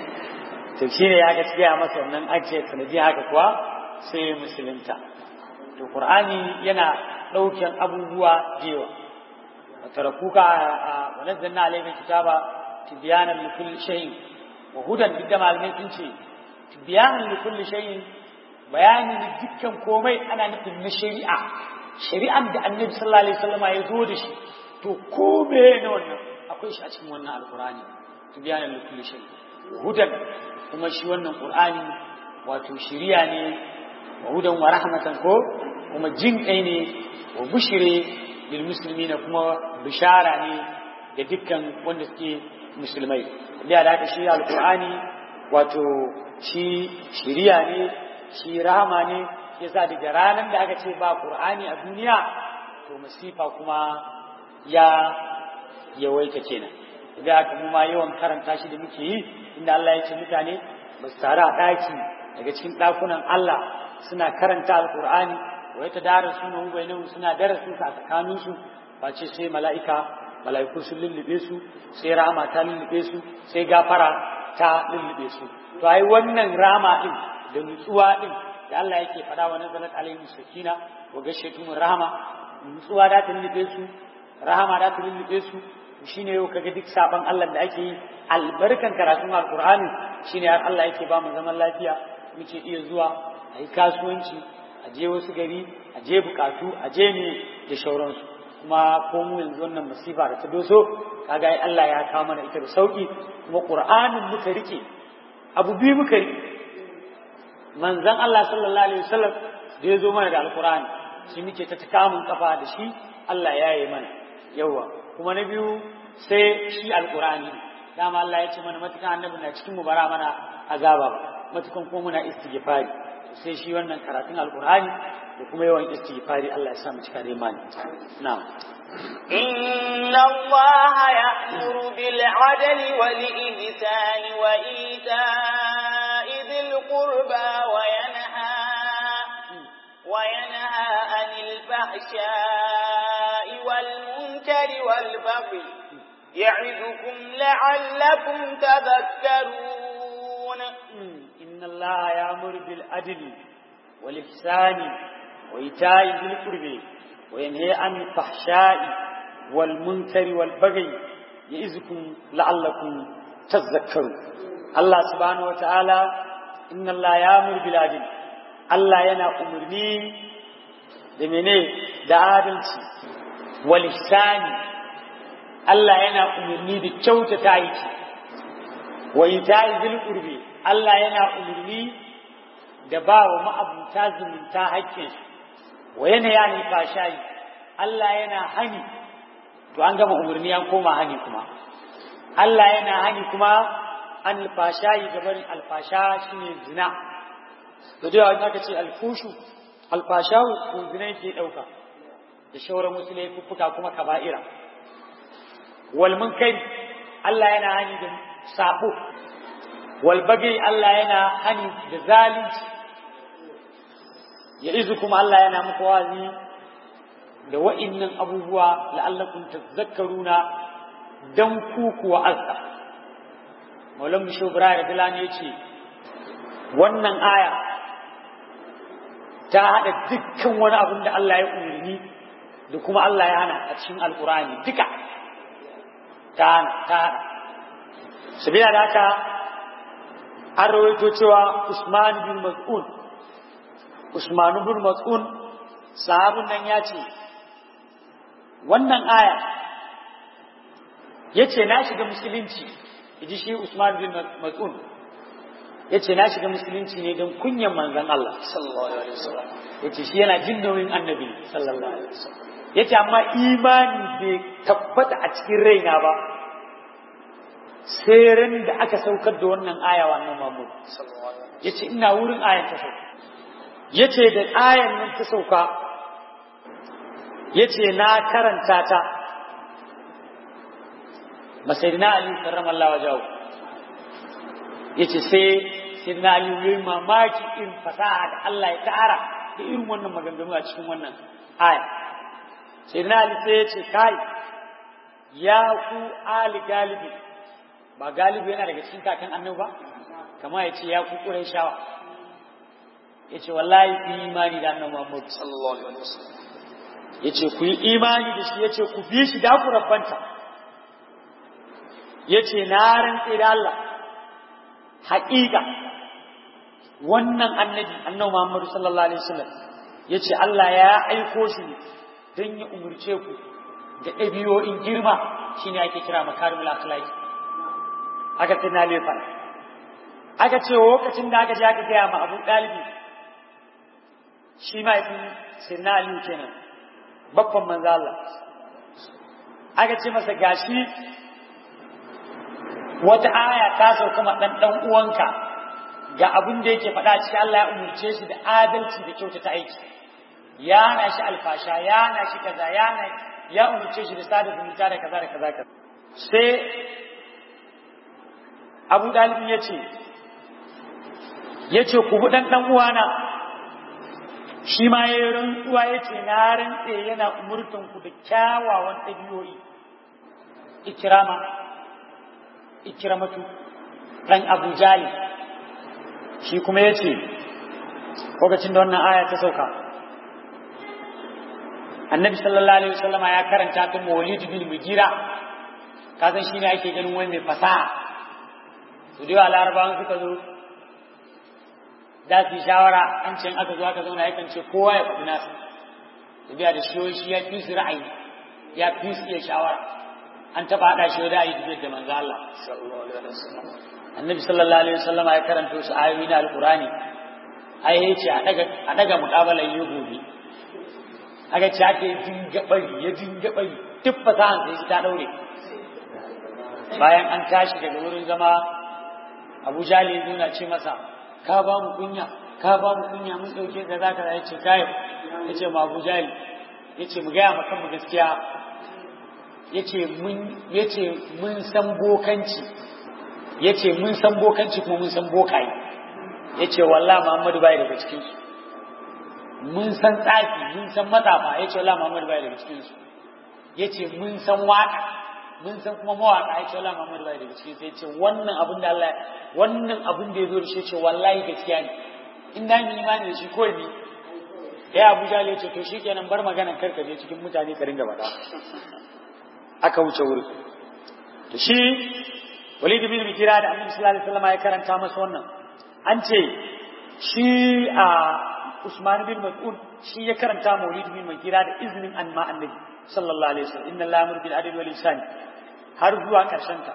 to shine ya ga cikin masa wannan ajiye sanadi haka kuwa sai musulunta to qur'ani yana daukan abubuwa jewa tarakuka wa nazzalna alayka kitaba tibyanan li kulli shay'in wa hudan duk da malamai sun ce tibyanan li kulli shay'in bayani da dukkan komai ana nufin na shari'a shari'an da annabi sallallahu alaihi wasallam ya zo da shi to kome na wannan akwai shi a cikin wannan alqur'ani tibyanan li kulli shay'in hudan kuma shi wannan qur'ani wato shiriya ne wa hudan wa rahmatan ko kuma jin kai ne wa bushire lil muslimina kuma bishara ne ga dukkan wanda suke musulmai da da haka shi alqur'ani wato shi shiriya ne shi rahama ne yasa daga ranar da aka ce ba qur'ani a duniya to masifa kuma ya yawaita kenan da haka mu ma yawan karanta shi da muke yi inda Allah ya ce mutane ba su tare a ɗaki daga cikin ɗakunan Allah suna karanta alqur'ani wa ta dara suna bainahu suna darasin sa tsakanin su ba ce sai mala'ika mala'iku sun lullube su sai rahama ta lullube su sai gafara ta lullube su to ai wannan rama din da nutsuwa din da Allah yake faɗa wa nazalat alaihim sakina wa gashiyatuhum rahama nutsuwa da ta lullube su rahama da ta lullube su shine yau kaga duk saban Allah da ake yi albarkan karatun alqur'ani shine har Allah yake ba mu zaman lafiya muke iya zuwa a yi kasuwanci a je wasu gari a je bukatu a je ne da shauransu kuma ko mu yanzu wannan masifa da ta doso kaga ai Allah ya kawo mana ita da sauki kuma qur'anin muka rike abu biyu muka rike manzon Allah sallallahu alaihi wasallam da ya zo mana da alqur'ani shi muke ta takamun kafa da shi Allah ya yi mana yawa kuma na biyu sai shi alqur'ani dama Allah ya ce mana matukan annabi na cikin mu bara mana azaba matukan kuma muna istighfari sai shi wannan karatun alkur'ani da kuma yawan istighfari Allah ya sa mu cika da imani na'am إن الله يأمر بالعدل والإحسان وإيتاء ذي القربى وينهى وينهى عن الفحشاء والمنكر والبغي يعظكم لعلكم تذكرون إن الله يأمر بالعدل والإحسان وإيتاء ذي القربى وينهى عن الفحشاء والمنكر والبغي يعظكم لعلكم تذكرون الله سبحانه وتعالى إن الله يأمر بالعدل الله ينا أمرني da mene da adalci wal ihsani Allah yana umarni da kyautata aiki wa ita'i zil qurbi Allah yana umarni da ba wa ma'abuta zumunta haƙƙin wa yana yani fashayi Allah yana hani to an gama umarni an koma hani kuma Allah yana hani kuma an alfashayi gaban alfasha shine zina to da yawa aka ce alfushu alfasha ko zina yake dauka da shauran wasu laifuffuka kuma kaba'ira wal munkari Allah yana hani da sabo wal bagi Allah yana hani da zalunci ya izu kuma Allah yana muku wazi da wa'innan abubuwa la'allakum tazakkaruna dan ku kuwa azza Maulan Bisho Ibrahim Bilani ya ce wannan aya ta haɗa dukkan wani abin da Allah ya umarni da kuma Allah ya hana a cikin Alƙur'ani duka ta hana ta haɗa sabila da haka an rawaito cewa Usman bin Mas'ud Usman bin Mas'ud sahabin nan ya ce wannan aya ya ce na shiga musulunci ji shi Usman bin Mas'ud ya ce na shiga musulunci ne don kunyan manzan Allah ya ce shi yana jin nauyin annabi sallallahu alaihi wasallam ya ce amma imani bai tabbata a cikin raina ba sai ran da aka saukar da wannan aya wannan mamu ya ce ina wurin ayan ta sauka ya ce da ayan nan ta sauka ya ce na karanta ta masayidina ali karramallahu wajahu ya ce sai Sayyidina Ali yayi mamaki irin fasaha da Allah ya tara da irin wannan maganganu a cikin wannan aya. Sayyidina Ali sai ya ce kai ya ku ali galibi ba galibi yana daga cikin kakan annabi ba kama ya ce ya ku Qurayshawa ya ce wallahi ku yi imani da annabi Muhammad sallallahu alaihi wasallam ya ce ku yi imani da shi ya ce ku bi shi da ku rabbanta ya ce na rantse da Allah haƙiƙa wannan annabi annabi Muhammad sallallahu alaihi wasallam yace Allah ya aiko shi ne don ya umurce ku da ɗabi'o'in girma shine ake kira makarimul akhlaq aka ce na lefa aka ce lokacin da aka je aka gaya ma Abu Dalibi shi ma yafi sirna Aliyu kenan babban manzo Allah aka ce masa gashi wata aya ta sauka ma dan dan uwanka ga abin da yake faɗa cikin Allah ya umurce shi da adalci da kyautata aiki ya na shi alfasha ya na shi kaza ya na ya umurce shi da sada zumunta da kaza da kaza kaza sai Abu Dalib ya ce ya ce ku bi dan dan uwana shi ma ya rantsuwa ya ce na rantse yana umurtan ku da kyawawan ɗabi'o'i ikirama ikiramatu dan Abu Jalil shi kuma ya ce lokacin da wannan aya ta sauka annabi sallallahu alaihi wasallama ya karanta ta mawlid bin mugira ka san shine ake ganin wani mai fasaha su da larabawan suka zo da su shawara an ce aka zo aka zauna yakan ce kowa ya faɗi nasa su biya da shi shi ya fi su ra'ayi ya fi su iya shawara an taɓa haɗa shi da ayi dubiyar da manzo Allah sallallahu alaihi wasallam annabi sallallahu alaihi wasallam ya karanta su ayoyi na alqurani ai yace a daga a daga muqabalan yi gobe aka ce ake dinga bari ya dinga bari duk fasahan sai shi ta daure bayan an tashi daga wurin zama Abu Jali yana ce masa ka ba mu kunya ka ba mu kunya mun dauke ka zaka ya ce kai ya ce ma Abu Jahil ya ce mu gaya maka mu gaskiya ya ce mun ya ce mun san bokanci ya ce mun san bokanci kuma mun san bokaye ya ce wallah Muhammadu bai daga cikinsu mun san tsafi mun san matsafa ya ce wallah Muhammadu bai daga cikinsu ya ce mun san waka mun san kuma mawaka ya ce wallah Muhammadu bai daga cikinsu ya ce wannan abin da Allah wannan abin da ya zo da shi ya ce wallahi gaskiya ne in da mu imani da shi ko ni ya Abuja ya ce to shikenan bar maganan karka je cikin mutane ka ringa bada aka wuce wuri to shi Walid bin Mughira da Annabi sallallahu alaihi wasallam ya karanta masa wannan an ce shi a Usman bin Mas'ud shi ya karanta Maulid bin Mughira da izinin anma Annabi sallallahu alaihi wasallam inna Allaha yamuru bil adli wal ihsan har zuwa karshen ta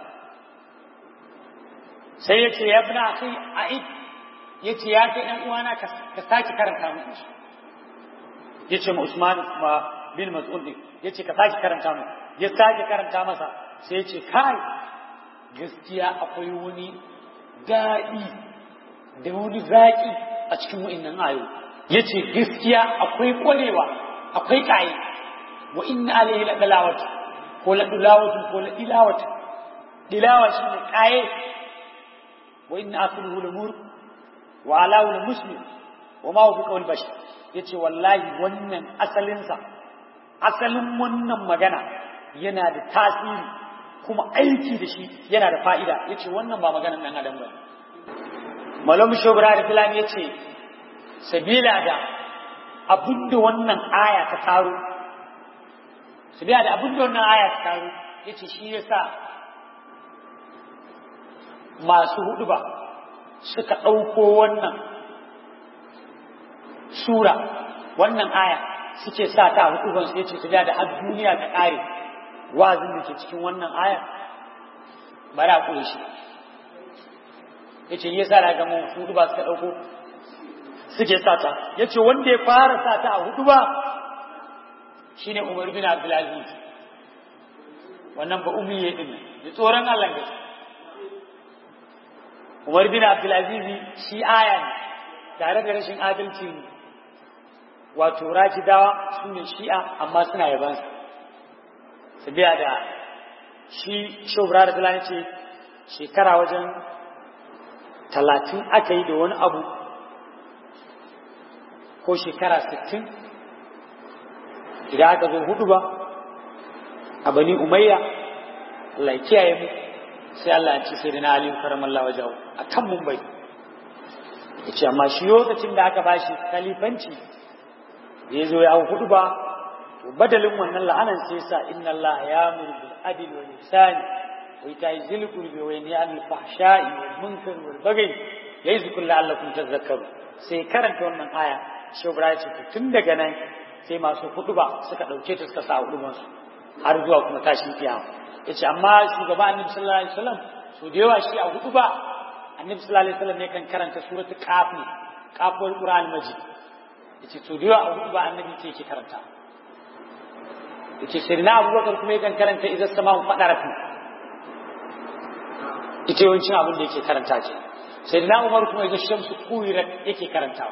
sai ya ce ya ibn akhi a'id ya ce ya kai ɗan uwana ka sake karanta mu ya ce ma Usman ma bin Mas'ud ya ce ka sake karanta mu ya sake karanta masa sai ya ce kai gaskiya akwai wani daɗi da wani zaƙi a cikin wa'innan ayo ya ce gaskiya akwai ƙwarewa akwai ƙaye wa inna alaihi la dalawatu ko la dulawatu ko la dilawatu dilawa shi ne ƙaye wa inna asluhu la mur wa alahu la muslim wa ma huwa qawl bashar yace wallahi wannan asalinsa asalin wannan magana yana da tasiri kuma aiki da shi yana da fa'ida ya ce wannan ba maganan ɗan adam ba malam shobra da filani ya ce sabila da abinda wannan aya ta taro sabila da abinda wannan aya ta taro ya ce shi ya sa masu hudu ba suka ɗauko wannan sura wannan aya suke sa ta hukubansu ya ce sabila da har duniya ta ƙare wazin da ke cikin wannan aya bari a kure shi ya ce yi sa daga mun hudu ba suka ɗauko suke sata ya ce wanda ya fara sata a hudu ba shi ne umar bin abdulaziz wannan ba umiye ɗin da tsoron allah gaske umar bin abdulaziz shi aya ne tare da rashin adalci ne wato rakidawa su ne shi'a amma suna yabansa biya da shi shobra da fulani ce shekara wajen talatin aka yi da wani abu ko shekara sittin idan aka zo hudu ba a bani umayya Allah ya kiyaye mu sai Allah ya ce sai da na aliyu karamallah wajahu a kan mumbai ya ce amma shi lokacin da aka bashi kalifanci da ya zo ya hau hudu ba badalin wannan la'anan sai sa inna Allah ya muru bil adl wal ihsan wa ita'i zil qurbi wa yanha anil fahsha'i wal munkar wal baghi ya'izukum la'allakum tadhakkaru sai karanta wannan aya shi Ibrahim ce tun daga nan sai masu huduba suka dauke ta suka sa huduban su har zuwa kuma tashin kiyama yace amma shugaba Annabi sallallahu alaihi wasallam so da yawa shi a huduba Annabi sallallahu alaihi wasallam ne kan karanta suratul qaf ne qaful qur'an majid yace to da yawa a huduba Annabi ce yake karanta yace sai na abubakar kuma yakan karanta idan sama fadaratu ita yawancin abin da yake karanta ce sai na umar kuma idan shamsu kuwirat yake karantawa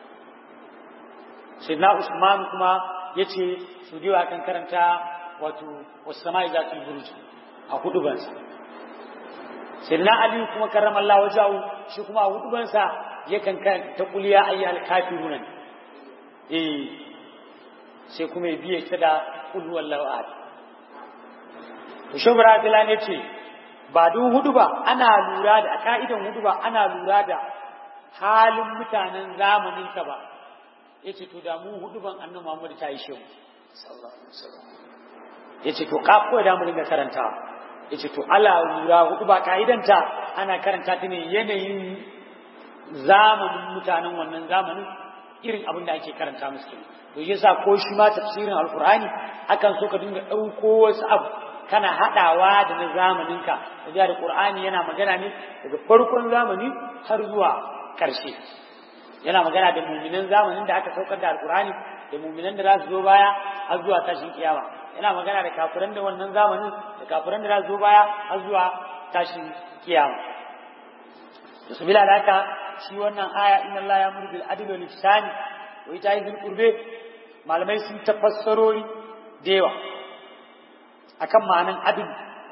sai na usman kuma yace su diwa kan karanta wato wasu sama'i za su buruji a hudubansa sai na ali kuma karrama Allah wajahu shi kuma a hudubansa yakan karanta kuliya ayyuhal kafirun eh sai kuma ya biye ta da kul wallahu ahad to shubra bilan yace ba duk hudu ba ana lura da a ka'idan hudu ba ana lura da halin mutanen zamanin ka ba yace to da mu hudu ban annabi Muhammad ta yi shehu sallallahu alaihi wasallam yace to ka ko da mu dinga karantawa yace to ala lura hudu ba ka'idanta ana karanta ta ne yanayin zamanin mutanen wannan zamanin irin abin da ake karanta musu kenan to yasa ko shi ma tafsirin alqur'ani akan so ka dinga dauko wasu abu kana hadawa da na zamaninka da da qur'ani yana magana ne daga farkon zamani har zuwa karshe yana magana da mu'minan zamanin da aka saukar da alqur'ani da mu'minan da za su zo baya har zuwa tashin kiyama yana magana da kafiran da wannan zamanin da kafiran da za su zo baya har zuwa tashin kiyama to sabila da haka shi wannan aya inna Allah ya muru bil adli wal ihsani wa ita'i dhil qurbi malamai sun tafassarori da yawa akan ma'anan adl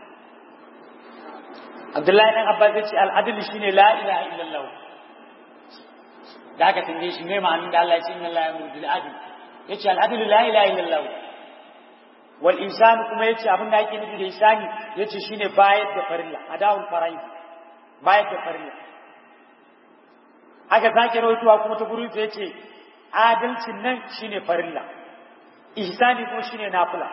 Abdullahi dan Abbas ya ce al adl shine la ilaha illallah da aka tambaye shi me ma'anin da Allah ya ce inna Allah ya muru bil adli yace al adl la ilaha illallah wal ihsan kuma yace abin da ake nufi da ihsani yace shine bayar da farilla adawul faraid bayar da farilla aka sake rawaituwa kuma ta gurin ya ce adalcin nan shine farilla ihsani kuma shine nafila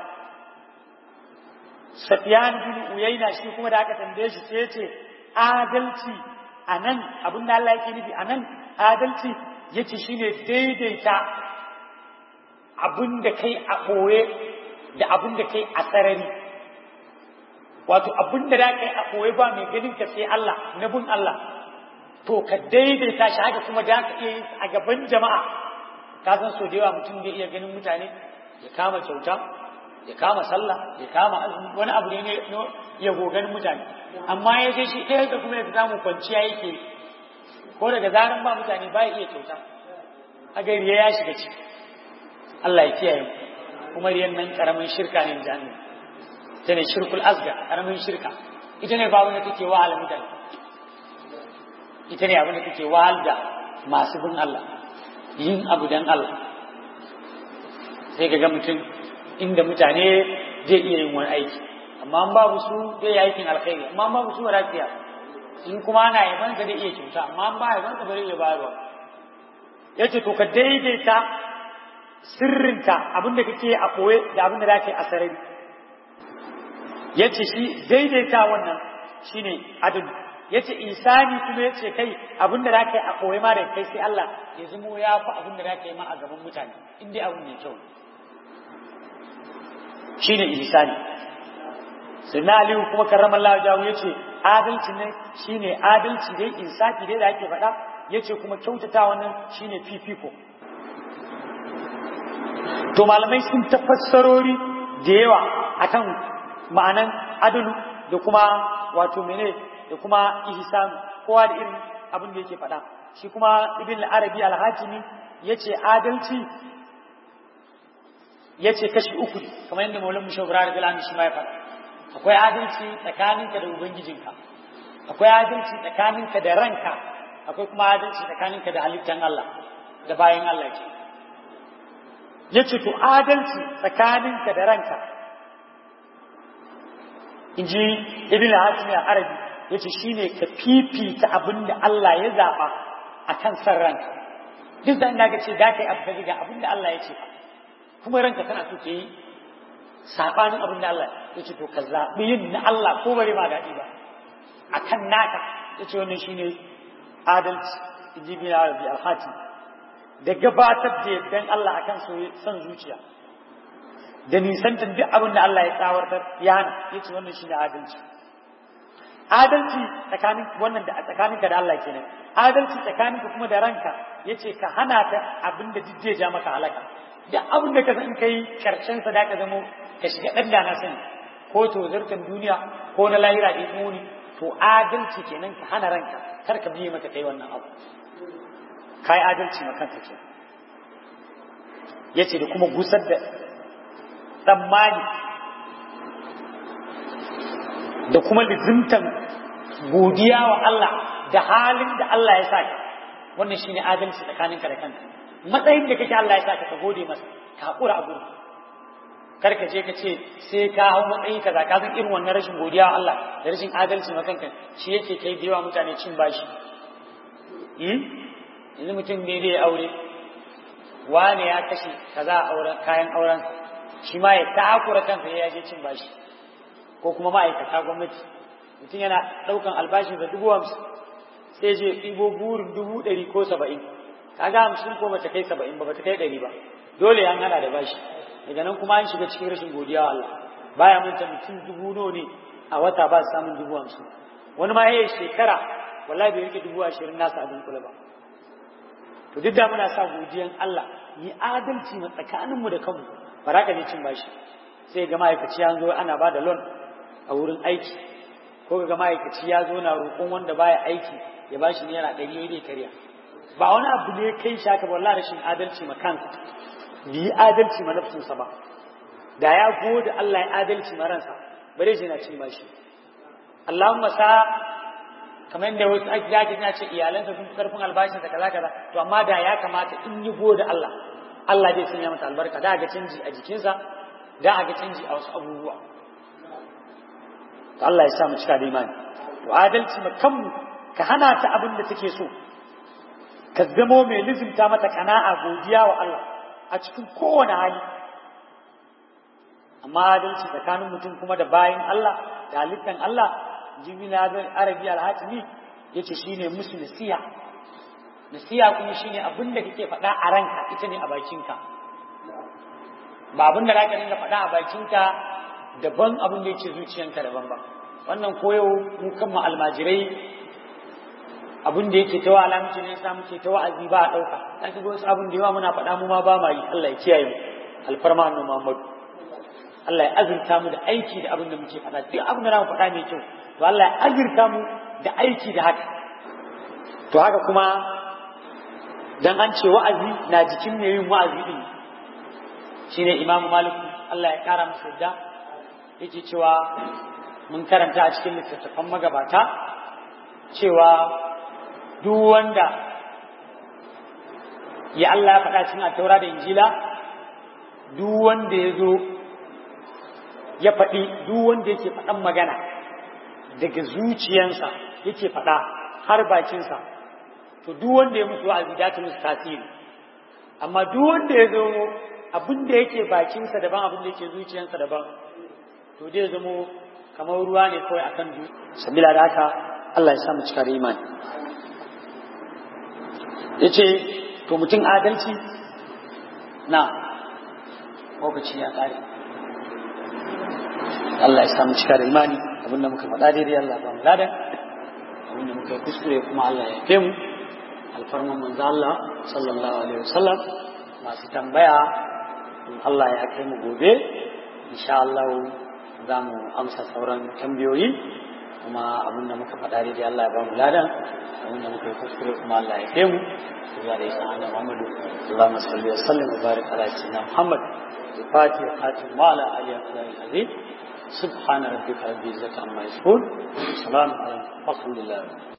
Safiyan bin Uyayna shi kuma da aka tambaye shi sai ya ce adalci anan abin da Allah yake nufi anan adalci yace shine daidaita abin da kai a koye da abin da kai a sarari wato abin da da kai a koye ba mai ganin ka sai Allah na bin Allah to ka daidaita shi haka kuma da ka iya yi a gaban jama'a ka san so da yawa mutum zai iya ganin mutane ya kama kyauta ya kama sallah ya kama azumi wani abu ne ya gogan mutane amma ya je shi ɗaya da kuma ya samu kwanciya yake ko daga zaran ba mutane ba ya iya kyauta a gari ya shiga ci Allah ya kiyaye kuma riyan nan karamin shirka ne jami'a ta ne shirkul azga karamin shirka ita ne babu da take wahala mutane ita ne abin da take wahal da masu bin Allah yin abu dan Allah sai ga mutum inda mutane zai iya yin wani aiki amma an babu su zai yi aikin alkhairi amma an babu su rafiya in kuma ana yaban ka zai iya kyauta amma an ba yaban ka zai iya bayarwa yace to ka daidaita sirrinta abin da kake a koye da abin da zaka yi a sarari yace shi daidaita wannan shine adalu yace isani kuma yace kai abin da zaka yi a koye ma da kai sai Allah ya zamo ya fi abin da zaka yi ma a gaban mutane in dai abin mai kyau shine ihsani sai na aliyu kuma karramallahu jawo yace adalci ne shine adalci dai insafi dai da ake faɗa yace kuma kyautata wannan shine fifiko to malamai sun tafassarori da yawa akan ma'anan adalu da kuma wato mene da kuma ihsan kowa da irin abin da yake faɗa shi kuma ibn al-arabi al-hakimi yace adalci yace kashi uku kamar yadda maulan mushawara da bilani shi ma ya faɗa akwai adalci tsakaninka da ubangijinka akwai adalci tsakaninka da ranka akwai kuma adalci tsakaninka da halittan Allah da bayan Allah ke yace to adalci tsakaninka da ranka inji ibn hatim ya arabi yace shine ka fifita abinda Allah ya zaba akan san ranka duk da ina ga ce da kai abu ga abinda Allah ya ce kuma ranka tana so ke yi sabanin abinda Allah ya ce to ka zabi yin na Allah ko bare ma daɗi ba akan naka yace wannan shine adalci inji ibn arabi al-hatim da gabatar da yaddan Allah akan son zuciya da nisantar duk abin da Allah ya tsawartar ya hana yace wannan shine adalci adalci tsakanin wannan da tsakaninka da Allah kenan adalci tsakaninka kuma da ranka yace ka hana ta abin da duk ja maka halaka da abin da ka san kai karshen sa da ka zamo ka shiga dan da na sani ko to zartan duniya ko na lahira da muni to adalci kenan ka hana ranka kar ka biye mata kai wannan abu kai adalci ma kanka ke yace da kuma gusar da tsammani da kuma lizimtan godiya wa Allah da halin da Allah ya saka wannan shine adalci tsakaninka da kanka matsayin da kake Allah ya saka ka gode masa ka hakura a gurin kar ka je ka ce sai ka hau matsayi kaza ka san irin wannan rashin godiya wa Allah da rashin adalci ma kanka shi yake kai da yawa mutane cin bashi yanzu mutum ne zai aure wane ya kashe kaza a auren kayan auren shi ma ya takura kansa ya je cin bashi ko kuma ma'aikata gwamnati mutum yana ɗaukan albashin da dubu hamsin sai je ɗibo burin dubu ɗari ko saba'in kaga hamsin ko bata kai saba'in ba bata kai ɗari ba dole an hada da bashi daga nan kuma an shiga cikin rashin godiya wa Allah baya manta mutum dubu nawa ne a wata ba samun dubu hamsin wani ma yayi shekara wallahi bai rike dubu ashirin nasa a dunkule ba to duk da muna sa godiyan Allah yi adalci ma tsakaninmu da kanmu ba za ka ne cin bashi sai ga ma'aikaci an zo ana ba da loan a wurin aiki ko ga ma'aikaci ya zo na roƙon wanda baya aiki ya ba shi naira ɗari ya dai karya ba wani abu ne kai shi haka wallahi rashin adalci ma kansa bi yi adalci ma nafsinsa ba da ya gode Allah ya adalci ma ransa bare shi na cin bashi Allahumma sa kamar yadda wasu ake yaki na ce iyalansa sun fi karfin albashinsa kaza kaza to amma da ya kamata in yi gode Allah Allah zai sanya mata albarka da ga canji a jikinsa da ga canji a wasu abubuwa to Allah ya sa mu cika da imani to adalci ma kanmu ka hana ta abin da take so ka zamo mai lizimta mata kana'a godiya wa Allah a cikin kowane hali amma adalci tsakanin mutum kuma da bayan Allah da halittan Allah jimina bin arabi al-hatimi yace shine musu nasiya nasiya kuma shine abin da kake faɗa a ranka ita ne a bakinka ba abin da zaka dinga faɗa a bakinka daban abin da yake zuciyanka daban ba wannan koyo mu kan almajirai abin da yake ta wa'ala muke ne sa muke ta wa'azi ba a ɗauka an ga wasu abin da yawa muna faɗa mu ma ba ma yi Allah ya kiyaye mu alfarma annabi Muhammad Allah ya azurta mu da aiki da abin da muke faɗa duk abin da na faɗa mai kyau to Allah ya azurta mu da aiki da haka to haka kuma dan an ce wa'azi na jikin mai yin wa'azi din shine Imam Malik Allah ya kara masa yadda yake cewa mun karanta a cikin littattafan magabata cewa duk wanda ya Allah ya faɗa cikin taura da injila duk wanda ya zo ya faɗi duk wanda yake faɗan magana daga zuciyansa yake faɗa har bakinsa to duk wanda ya musu wa'azi da ta musu tasiri amma duk wanda ya zo abin da yake bakinsa daban abin da yake zuciyansa daban to zai zamo kamar ruwa ne kawai akan du sabila da haka Allah ya sa mu cika da imani yace to mutum adalci na lokaci ya kare Allah ya sa mu cika da imani abinda muka faɗa daidai Allah ba mu ladan abinda muka yi kuskure kuma Allah ya fe mu alfarman manzo Allah sallallahu alaihi wasallam masu tambaya in Allah ya kai mu gobe insha Allah za mu amsa sauran tambayoyi kuma abin da muka faɗa daidai Allah ya ba mu ladan abin da muka yi kuskure kuma Allah ya kai mu zuwa da isa annabi Muhammadu Allahumma salli wa sallim wa barik ala sayyidina Muhammad الفاتحة خاتم وعلى آله وصحبه العظيم سبحان ربك رب العزة عما يصفون سلام عليكم والحمد لله